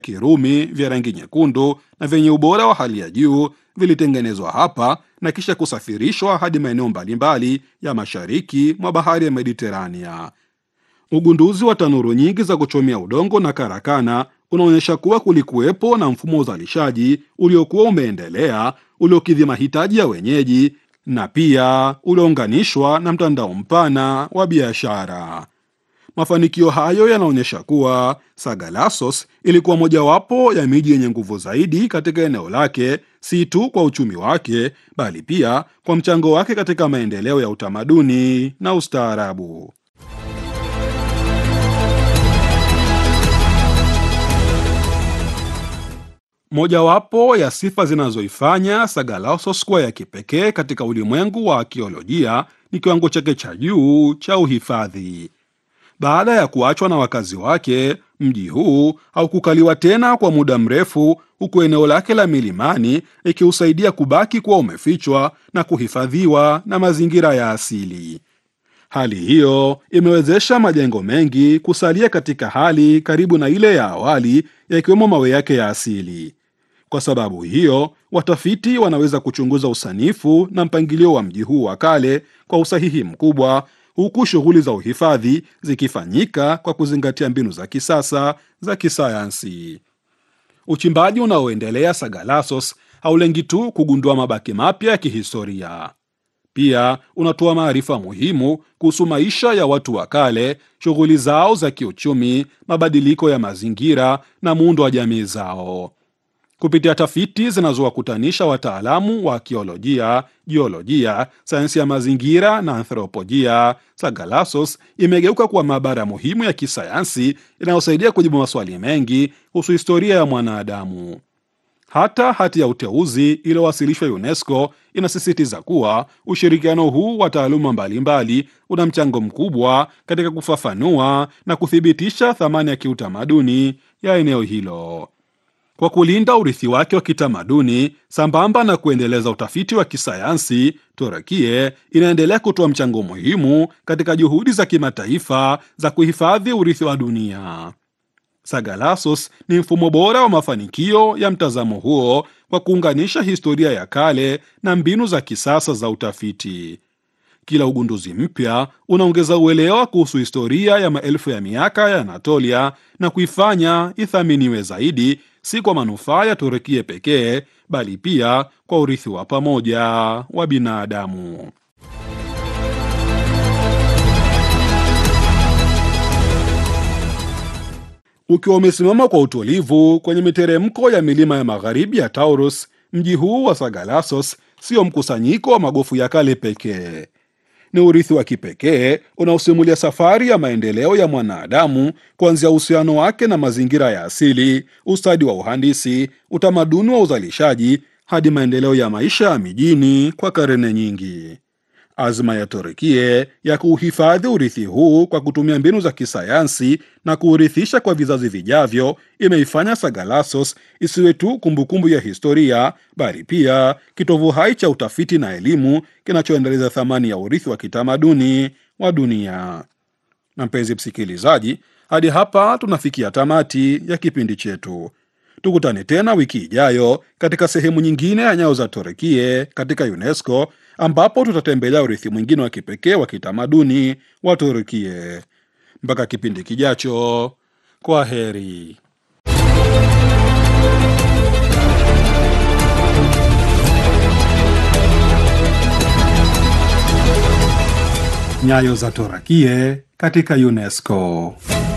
Kirumi vya rangi nyekundu na vyenye ubora wa hali ya juu vilitengenezwa hapa na kisha kusafirishwa hadi maeneo mbalimbali ya mashariki mwa bahari ya Mediterania. Ugunduzi wa tanuru nyingi za kuchomea udongo na karakana unaonyesha kuwa kulikuwepo na mfumo wa uzalishaji uliokuwa umeendelea uliokidhi mahitaji ya wenyeji na pia uliounganishwa na mtandao mpana wa biashara. Mafanikio hayo yanaonyesha kuwa Sagalassos ilikuwa mojawapo ya miji yenye nguvu zaidi katika eneo lake, si tu kwa uchumi wake, bali pia kwa mchango wake katika maendeleo ya utamaduni na ustaarabu. Mojawapo ya sifa zinazoifanya Sagalassos kuwa ya kipekee katika ulimwengu wa akiolojia ni kiwango chake cha juu cha uhifadhi. Baada ya kuachwa na wakazi wake, mji huu haukukaliwa tena kwa muda mrefu, huku eneo lake la milimani ikiusaidia kubaki kuwa umefichwa na kuhifadhiwa na mazingira ya asili. Hali hiyo imewezesha majengo mengi kusalia katika hali karibu na ile ya awali, yakiwemo mawe yake ya asili. Kwa sababu hiyo, watafiti wanaweza kuchunguza usanifu na mpangilio wa mji huu wa kale kwa usahihi mkubwa, huku shughuli za uhifadhi zikifanyika kwa kuzingatia mbinu za kisasa za kisayansi. Uchimbaji unaoendelea Sagalassos haulengi tu kugundua mabaki mapya ya kihistoria, pia unatoa maarifa muhimu kuhusu maisha ya watu wa kale, shughuli zao za kiuchumi, mabadiliko ya mazingira na muundo wa jamii zao. Kupitia tafiti zinazowakutanisha wataalamu wa akiolojia, jiolojia, sayansi ya mazingira na anthropolojia, Sagalassos imegeuka kuwa maabara muhimu ya kisayansi inayosaidia kujibu maswali mengi kuhusu historia ya mwanadamu. Hata hati ya uteuzi iliyowasilishwa UNESCO inasisitiza kuwa ushirikiano huu wa taaluma mbalimbali una mchango mkubwa katika kufafanua na kuthibitisha thamani ya kiutamaduni ya eneo hilo. Kwa kulinda urithi wake wa kitamaduni sambamba na kuendeleza utafiti wa kisayansi, Turukia inaendelea kutoa mchango muhimu katika juhudi za kimataifa za kuhifadhi urithi wa dunia. Sagalassos ni mfumo bora wa mafanikio ya mtazamo huo kwa kuunganisha historia ya kale na mbinu za kisasa za utafiti. Kila ugunduzi mpya unaongeza uelewa kuhusu historia ya maelfu ya miaka ya Anatolia na kuifanya ithaminiwe zaidi, si kwa manufaa ya Turukia pekee, bali pia kwa urithi wa pamoja wa binadamu. Ukiwa umesimama kwa utulivu kwenye miteremko ya milima ya magharibi ya Taurus, mji huu wa Sagalassos sio mkusanyiko wa magofu ya kale pekee. Ni urithi wa kipekee unaosimulia safari ya maendeleo ya mwanadamu, kuanzia uhusiano wake na mazingira ya asili, ustadi wa uhandisi, utamaduni wa uzalishaji, hadi maendeleo ya maisha ya mijini kwa karne nyingi. Azma ya Turukia ya kuuhifadhi urithi huu kwa kutumia mbinu za kisayansi na kuurithisha kwa vizazi vijavyo imeifanya Sagalassos isiwe tu kumbukumbu ya historia, bali pia kitovu hai cha utafiti na elimu kinachoendeleza thamani ya urithi wa kitamaduni wa dunia. Na mpenzi msikilizaji, hadi hapa tunafikia tamati ya kipindi chetu. Tukutane tena wiki ijayo katika sehemu nyingine ya Nyayo za Turukia katika UNESCO ambapo tutatembelea urithi mwingine wa kipekee wa kitamaduni wa Turukia. Mpaka kipindi kijacho, kwa heri. Nyayo za Turukia katika UNESCO.